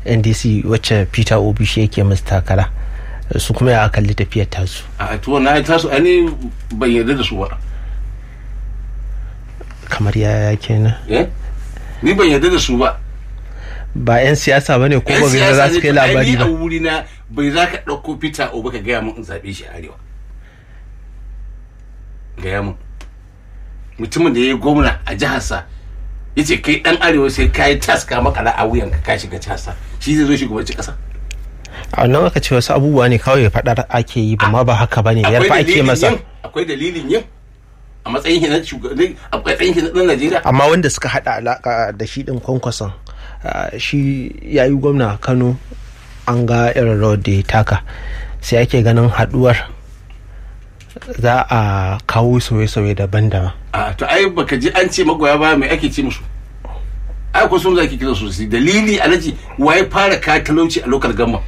ndc wacce peter obi shi yake musu takara su kuma ya kalli tafiyar tasu a to na tasu ani ban yarda da su ba kamar yaya kenan eh ni ban yarda da su ba ba 'yan siyasa ba ne ko Yan ba siyasa za su ne kai to, ai labari ni ba a wuri na bai za ka ɗauko Peter Obi ka gaya mun in zaɓe shi a arewa gaya mun mutumin da ya yi gwamna a jiharsa ya ce kai ɗan arewa sai ka yi taska makala a wuyan ka ka shiga jiharsa shi zai zo shugabanci ƙasa a wannan aka ce wasu abubuwa ne kawai faɗar ake yi ba ma ba haka ba ne yarfa ake dalilin masa yin akwai dalilin yin a matsayin shi na shugaban a matsayin shi na ɗan Najeriya amma wanda suka hada alaka da shi din kwankwason ah, shi ya yi gwamna a kano an ga irin rawar da ya taka sai ake ganin haduwar za a kawo sauye-sauye daban-daban a to ai baka ji an ce magoya baya mai ake ce musu ai ko sun zaki kira su su dalili alaji waye fara ka talauci a local gamma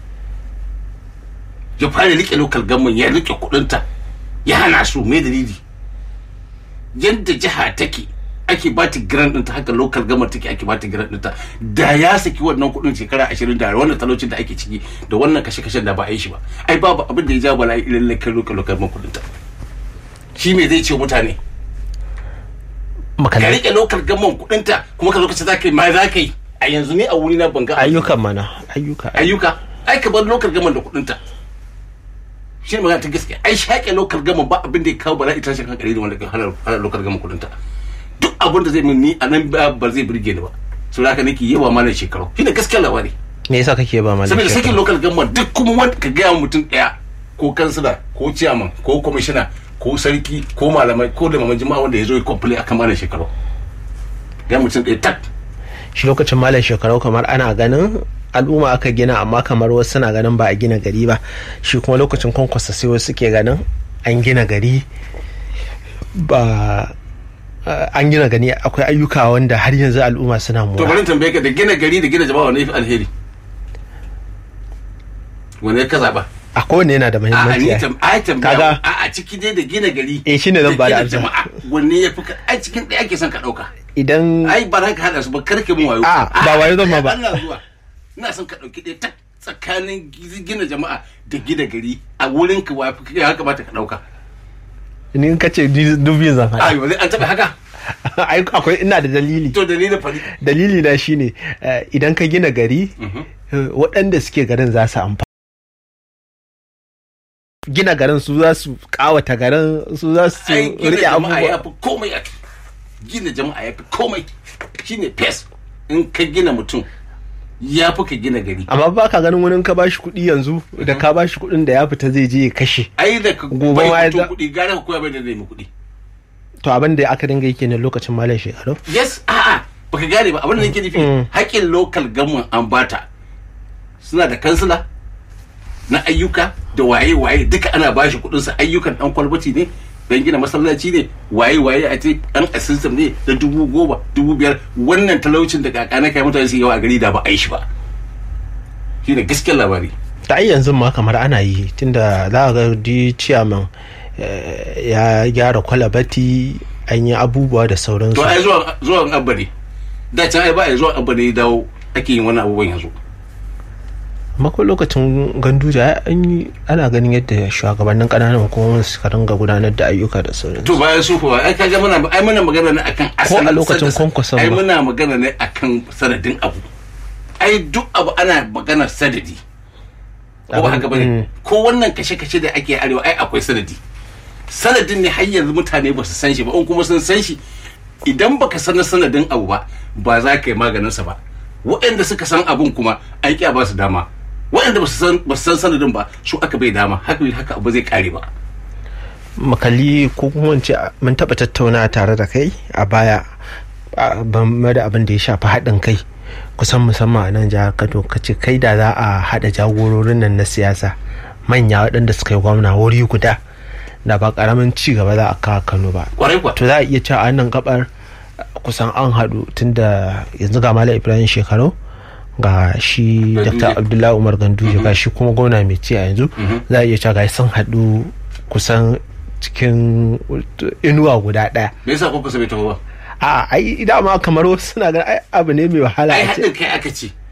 ya fara rike local gamma ya rike kudinta ya hana su mai dalili yadda jiha take ake ba ta grant ɗinta haka local gamma take ake ba ta grant ɗinta da ya saki wannan kudin shekara ashirin da wannan talaucin da ake ciki da wannan kashe-kashen da ba a yi shi ba ai babu abin da ya ja bala'i ilan lakar local local gamma kudinta shi me zai ce mutane ka makalai rike lokal gaman kudinta kuma ka lokaci za ka yi ma za ka yi a yanzu ne a wuri na banga ayyukan mana ayyuka ayyuka ai ka bar lokal gaman da kudinta shi ne magana ta gaskiya ai shaƙe lokal gaman ba abin da ya kawo bala'i tashin hankali da wanda ka hana hana lokal gaman kudinta duk abin da zai min ni a nan ba ba zai burge ni ba so da haka nake yawa malam shekaru shi ne gaskiyar labari me yasa kake ba mana saboda sakin lokal gaman duk kuma wanda ka gaya wa mutum ɗaya ko kansila ko ciyaman ko kwamishina ko sarki ko malamai ko da maman jima'a wanda ya zo ya kwamfule akan malam shekaru ga mutum ɗaya tak shi lokacin malam shekarau kamar ana ganin al'umma aka gina amma kamar wasu suna ganin ba a gina gari ba shi kuma lokacin kwankwasa sai wasu suke ganin an gina gari ba eh, an gina gani akwai ayyuka wanda har yanzu al'umma suna to mura bari in tambaye ka da gina gari da gina jama'a wani yafi alheri wani ka zaba a kowane yana da a muhimmanci ni ai. tam ai tambaya Kaga- a a ciki dai da gina gari Eh, shine zan da bada gina amsa. jama'a wanne yafi ka ai cikin ɗaya ake son ka ɗauka idan ai ba za ka haɗa su ba karke mun wayo A, ba wayo zan ma ba. Allah zuwa ina son ka ɗauki ɗaya tak tsakanin gina jama'a da gina gari a wurin ka wa ya kamata ka ɗauka ni in kace ni dubi zan ai faɗa ba zai an taɓa haka ai akwai ina da dalili to dalilin fari dalili na shine eh, idan ka gina gari eh, waɗanda suke garin za su amfana gina garin su za su kawata garin su za su ai gina rike jama'a ya abubuwa fi komai a gina jama'a ya fi komai shine pes in ka gina mutum ya fi ka gina gari amma ba ka ganin wani ka bashi kuɗi yanzu da ka bashi kuɗin da ya fita zai je ya kashe ai da ka Gobe bai ma ya mutum za- kuɗi gara ka koya bai da zai mu kuɗi to abin da aka dinga yake ne lokacin malam shekaru yes a'a baka gane ba abin da nake nufi Mm. haƙƙin local government an bata suna da kansila na ayyuka da waye-waye duka ana bashi kuɗin sa ayyukan ɗan kwalbati ne dan gina masallaci ne waye-waye a ce ɗan assistant ne da dubu goma dubu biyar wannan talaucin da kaka na kai mutane su yawa a gari da ba a yi shi ba shine gaskiyar labari ta ai yanzu ma kamar ana yi tunda za a ga di ciyaman eh, ya gyara kwalabati an yi abubuwa da sauransu to ai zuwan zuwan abba ne da can ai ba ai zuwan abba ne ya dawo ake yin wannan abubuwan yanzu mako lokacin ganduja an yi ana ganin yadda shugabannin ƙananan hukumomin suka ringa gudanar da ayyuka da sauransu to bayan su kuwa ai kaga muna ai muna magana ne akan Ko a asalin lokacin sanadin- kwankwason ai ba. muna magana ne akan sanadin abu ai duk abu ana magana sanadi ko ba Abin- haka bane mm. ko wannan kashe-kashe da ake arewa ai akwai sanadi sanadin ne har yanzu mutane ba su san shi ba in kuma sun san shi idan baka san sanadin abu ba ba za ka yi maganin sa ba waɗanda suka san abun kuma ai kiya ba su dama waɗanda ba su san ba su san sanadin ba su aka bai dama haka haka abu zai kare ba makali ko kuma in ce mun taɓa tattauna tare da kai a baya a game da abin da ya shafi haɗin kai kusan musamman a nan jihar kano ka ce kai da za a haɗa jagororin nan na siyasa manya waɗanda suka yi gwamna wuri guda da ba ƙaramin ci gaba za a kawo kano ba kwarai kuwa to za a iya cewa a nan gabar kusan an haɗu tunda yanzu ga malam ibrahim shekaru ga shi Ganduje. dr abdullahi umar ganduje ga shi kuma gwamna mai ci a yanzu za a iya cewa ga sun haɗu kusan cikin inuwa guda ɗaya me yasa kuka bai taho ba a ai dama kamar wasu suna ganin ai abu ne mai wahala ai a ce haɗin kai aka ce